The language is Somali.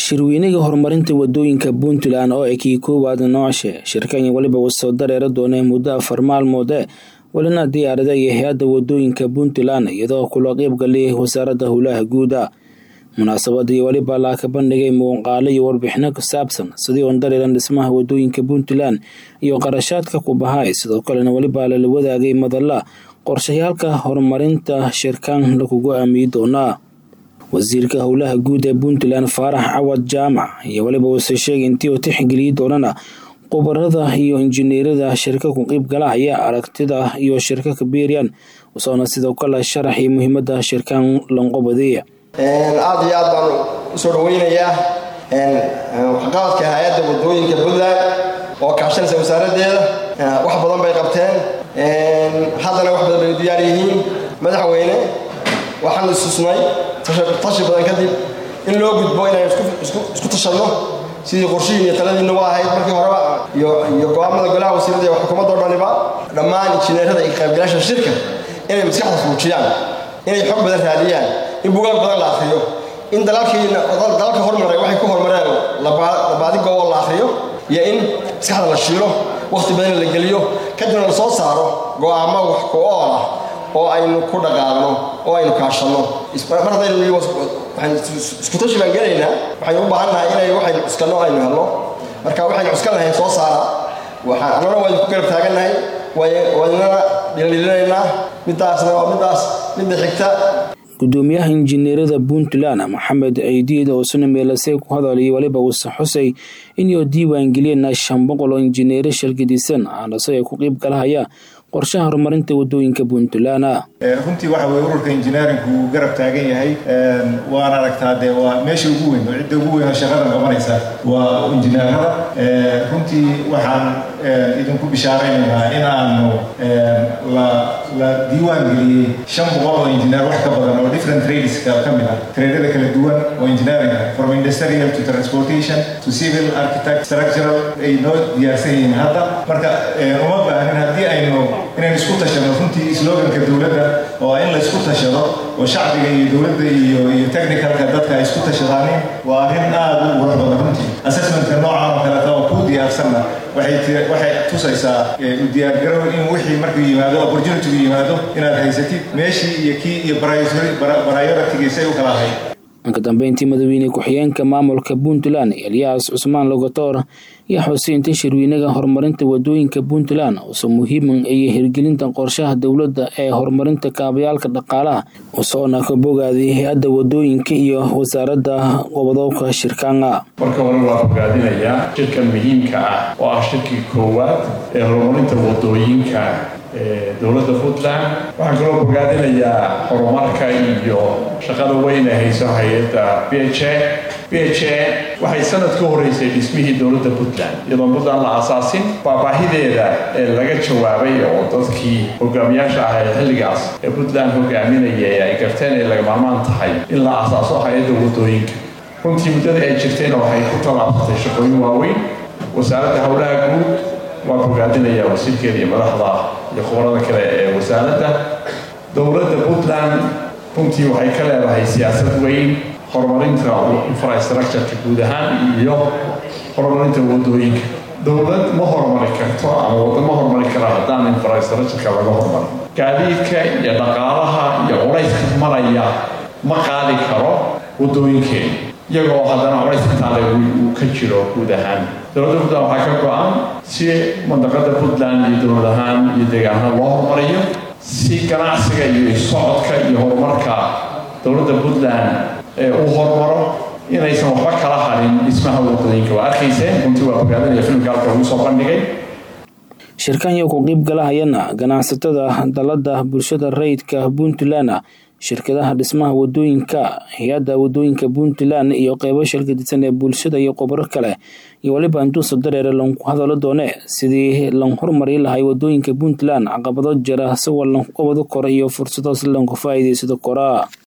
shirweynaga horumarinta wadooyinka puntland oo ay kii koowaad noocashe shirkanya weliba wasoo dareera doonee muddo afar maalmoode welina diyaarada iyo hay-adda wadooyinka puntland iyadoo kula qeybgalay wasaaradda howlaha guuda munaasabadii weliba laa ka bandhigay muuqaalo iyo warbixino ku saabsan sidii oon dareeran dhismaha wadooyinka puntland iyo qarashaadka ku bahay sidoo kalena weliba lala wadaagay madalla qorshayaalka horumarinta shirkaan lagugu aamiyi doonaa wasiirka howlaha guud ee puntland faarax cawad jaamac iyo weliba wase sheegay intii uu tixgeliyi doonana khubarada iyo injineerada shirka ku qeybgalahaya aragtida iyo shirka kabeeryan usoona sidoo kale sharaxii muhiimada shirkaan lanqobadeeya aada iyo aad baan usoo dhaweynayaa waxqabadka hay-adda wadooyinka puntland oo kaashanaysa wasaaraddeeda wax badan bay qabteen haddana wax badan bay diyaar yihiin madaxweyne waxaan isusnay tashi badan kadib in loo gudbo inaan isku tashanno sidii qorshihiin iyo taladiinna waa ahayd markii horeba iyo go-aamada golaha wasiirada iyo xukuumadda o dhaniba dhammaan injineerada iyo qaybgalaasha shirka inay maskaxda fuujiyaan inay xog badan raadiyaan in bugaag badan la akriyo in dalalka hormaray waxay ku hormareen labaadi goobo la akriyo iyo in maskaxda la shiilo wakhti badan la geliyo kadibna la soo saaro go-aamo wax ku ool ah oo aynu ku dhaqaaqno oo aynu kaashanno mar haddaynu iskutashi baan gelaynaa waxaynu u baahan nahay inay waxaynu cuskanno aynu helno marka waxaynu cuskan lahayn soo saara waxaan annana waynu ku garab taagannahay waynana dhildhilinaynaa midaasna waa midaas midda xigta gudoomiyaha injineerada puntland maxamed ciidiid oo suna meelasey ku hadalay weliba wuse xusay inuu diiwaangeliyeen shan boqol oo injineero shalgadisan aanase ay ku qeyb galahaya qorshaha horumarinta wadooyinka puntland runtii waxa weye ururka injineerinku uu garab taagan yahay waan aragtaa dee waa meesha ugu weyn oo cidda ugu weyn oo shaqadan qabanaysa waa injineerada runtii waxaan idinku bishaaraynaynaa in aanu la diiwaan geliyey shan boqol oo injineer wax ka badan oo different tradeska ka mid ah tradeada kala duwan oo engineeringa from industrial to transportation to civil architect structural ay noo diyaarsan yihiin hadda marka uma baahin haddii aynu inaynu isku tashano runtii sloganka dowladda oo in la isku tashado oo shacbiga iyo dowladda iyo iyo technicalka dadka ay isku tashadaanin waa arrin aada u qurux badan runtii assessmentka noocan oo kaleeta oo kuu diyaarsanna waxay waxay tusaysaa u diyaargarow in wixii markuu yimaado opportunity yimaado inaad haysatid meeshii iyo kii iyo prioritigiisay u kala ahayd ka dambeyntii madaxweyne ku-xigeenka maamulka puntland eliyas cusmaan logotor iyo xuseynta shirweynaga horumarinta wadooyinka puntland uso muhiiman iyo hirgelinta qorshaha dowladda ee horumarinta kaabayaalka dhaqaalaha usoona ka bogaaday hay-adda wadooyinka iyo wasaaradda qobodobka shirkaanga marka hore waa fogaadinayaa shirkan muhiimka ah oo ah shirkii koowaad ee horumarinta wadooyinka dowladda puntland waxaan kaloo bogaadinayaa horumarka iyo shaqada weyn ee hayso hay-adda b h a b h a waxay sanad ka horeysay dhismihii dowladda puntland iyadoon puntland la asaasin baabaahideeda ee laga jawaabay oo dadkii hogaamiyaasha ah ee xilligaas ee puntland hogaaminaya ay garteen ay laga maarmaan tahay in la asaaso hay-adda wadooyinka runtii muddada ay jirtayna waxay ku tallaabsatay shaqooyin waaweyn wasaaradda howlaha guud waa bogaadinayaa wasiirkeeda iyo madaxda iyo khubarada kale ee wasaaradda dowladda puntland runtii waxay ka leedahay siyaasad weyn horumarinta infrastructureka guud ahaan iyo horumarinta wadooyinka dowlad ma horumari karto ama waddo ma horumari kara haddaan infrastructureka laga horumari gaadiidka iyo dhaqaalaha iyo culayska maraya ma qaadi karo wadooyinkeena iyagoo haddana culays intaale uu ka jiro guud ahaan dowladda puntland waxaa ka go-an si mandaqada puntland iyo dowlad ahaan iyo deegaanada loo horumariyo si ganacsiga iyo socodka iyo horumarka dowladda puntland ee uu horumaro inaysan waxba kala harin dhismaha wadooyinka waa arkayseen runtii waa fogaadanaya filimka halka lagu soo bandhigay shirkanya ku qeyb galahayana ganacsatada dalada bulshada rayidka puntland shirkadaha dhismaha wadooyinka hay-adda wadooyinka puntland iyo qeybo shirkadisan ee bulshada iyo khubaro kale iyo weliba intuusa dareere lanku hadalo doone sidii lan horumari lahay wadooyinka puntland caqabado jira isagoo lanku qabado kora iyo fursado si lanku faa'iidaysado kora